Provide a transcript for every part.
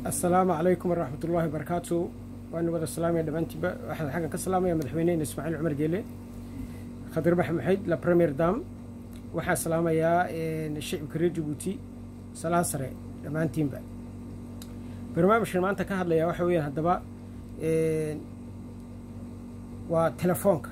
assalaamu calaykum waraxmat ullaahi wabarakaatu waanu wada salaamaya dhammaantiinba waxaan xaggan ka salaamaya madaxweynehena ismaaciil cumar geele khadir bax maxayd la premier dam waxaan salaamayaa shicibka reer jabuuti salaan sare dhammaantiinba barnaamijkan maanta ka hadlayaa waxa weeyaan haddaba waa telefoonka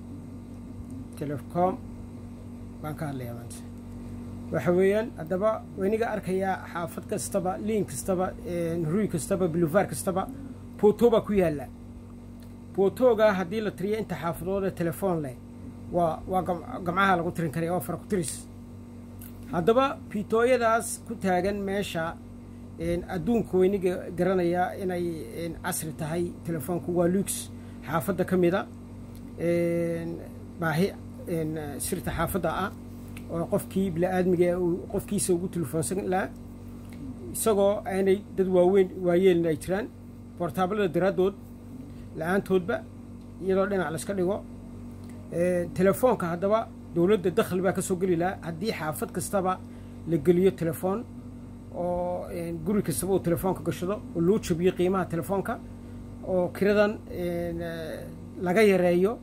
telecom baan ka hadlayaa maanta waxa weeyaan haddaba wayniga arkayaa xaafad kastaba liin kastaba ruy kastaba buluvaar kastaba boto baa ku yaalla botoga haddii la tiriyo inta xaafadooda telefoon leh waa waa gamcaha lagu tirin karaya waa fara ku tiris haddaba bitooyadaas ku taagan meesha adduunka weyniga garanaya inay casri tahay telefoonku waa lux xaafadda ka mida baahi sirta xaafadda ah oo qofkii bili-aadmiga qofkiisa ugu telefoonsan lahaa isagoo aanay dad waaweyn waayeelin ay jiraan boortaablada daraaddood la-aantoodba iyadoo dhinac layska dhigo telefoonka haddaba dowladda dakhli baa ka soo geli lahaa haddii xaafad kastaba la geliyo telefoon oo guri kastaba uu telefoonka gashado oo loo jabiyo qiimaha telefoonka oo kiradan laga yareeyo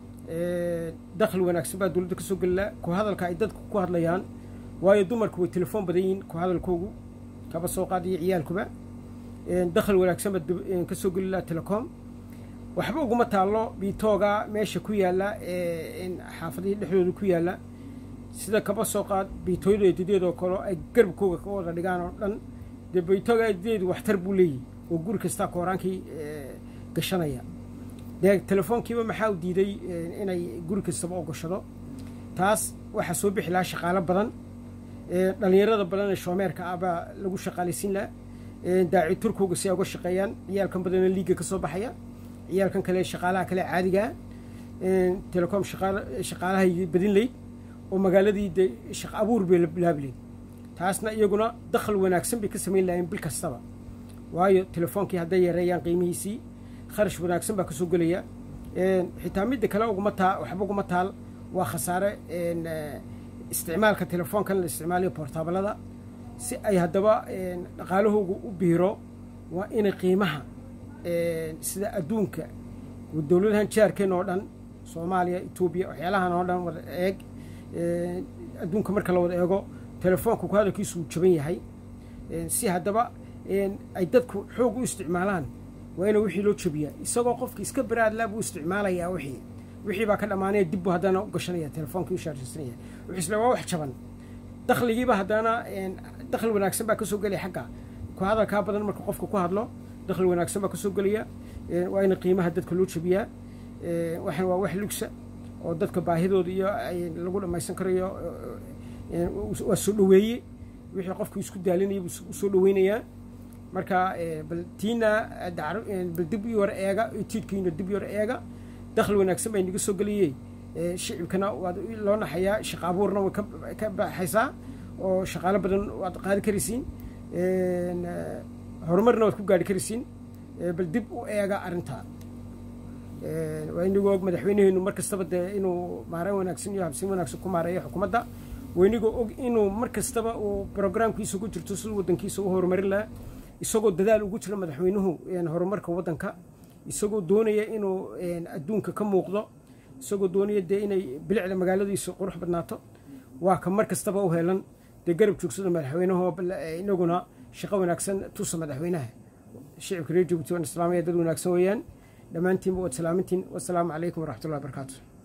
dakhli wanaagsan baa dowladda ka soo geli lahaa ku hadalka ay dadku ku hadlayaan waayo dumarku way telefoon badan yihiin ku hadalkoogu kaba soo qaadiyo ciyaalkuba dakhli wanaagsan baa ka soo geli lahaa telecom waxba uguma taallo biitooga meesha ku yaalla xaafadihii dhexdooda ku yaalla sida kaba soo qaad biitooyada eedadeedoo kale ay garbkooga ka wada dhigaan oo dhan dee biitooga eedadeedu waxtar buu leeyahy oo guri kastaa kooraankii gashanaya dee telefoonkiiba maxaa u diiday inay guri kastaba oo gashado taas waxaa soo bixi lahaa shaqaalo badan dhallinyarada badan ee shoomeerka ah baa lagu shaqaalaysiin lahaa daaci turkooga si ay uga shaqeeyaan ciyaalkan badana liiga ka soo baxaya ciyaalkan kale shaqaalaha kale caadigaa telecom shaqaalahay badin leyd oo magaaladii de shaq abuur bay bilaabi leyd taasna iyaguna dakhal wanaagsan bay ka samayn lahayen bil kastaba waayo telefoonkii hadday yareeyaan qiimihiisii kharash wanaagsan baa ka soo gelaya xitaa midda kale uguma taa waxba uguma taal waa khasaare isticmaalka telefoonkan la isticmaalayo boortaabalada si ay haddaba dhaqaalahoogu u biiro waa inay qiimaha sida adduunka dowladahan jaarkeen oo dhan soomaaliya etoobiya waxyaalahan oo dhan wada eeg adduunka marka la wada eego telefoonka ku hadalkiisu uu jaban yahay si haddaba ay dadku xoog u isticmaalaan waa ina wixii loo jabiyaa isagoo qofki iska baraadlaa buu isticmaalayaa wixii wixii baa ka dhammaanaya dib buu haddana u gashanaya telefonkii u shaarjaysanaya wuxuu isle waa wax jaban dakhligiiba haddana dakhli wanaagsan baa ka soo gelaya xagga ku hadalkaa badan marka qofka ku hadlo dakhli wanaagsan baa ka soo gelaya waa ina qiimaha dadka loo jabiyaa waxan waa wax lugsa oo dadka baahidooda iyo lagu dhamaysan karayo waa soo dhaweeye wixii qofku isku daalinaya buu usoo dhaweynayaa marka bal tiina bal dib i hore eega tiidkiina dib i hore eega dakhli wanaagsan baa inaga soo geliyey shicibkana waad loo naxayaa shaqa abuurna way ka baxaysaa oo shaqaalo badan waad qaadi karaysiin horumarna waad ku gaari karaysiin bal dib u eega arrintaa waa inagoo og madaxweyneheenu mar kastaba dee inuu maareen wanaagsan iyo habsiin wanaagsan ku maareeyo xukuumadda waa inagoo og inuu mar kastaba uu brograamkiisa ku jirto siduu waddankiisa u horumarin lahaa isagoo dadaal ugu jira madaxweynuhu horumarka waddanka isagoo doonaya inuu adduunka ka muuqdo isagoo doonaya dee inay bilicda magaaladiisa qurux badnaato waa ka mar kastaba u helan dee garab joogsada madaxweynaho inaguna shaqo wanaagsan tusa madaxweynaha shicibka reer jabuuti waan islaamaya dad wanaagsan weeyaan dhammaantiinba waad salaamintiin wasalaamu calaykum waraxmatullahi barakaatu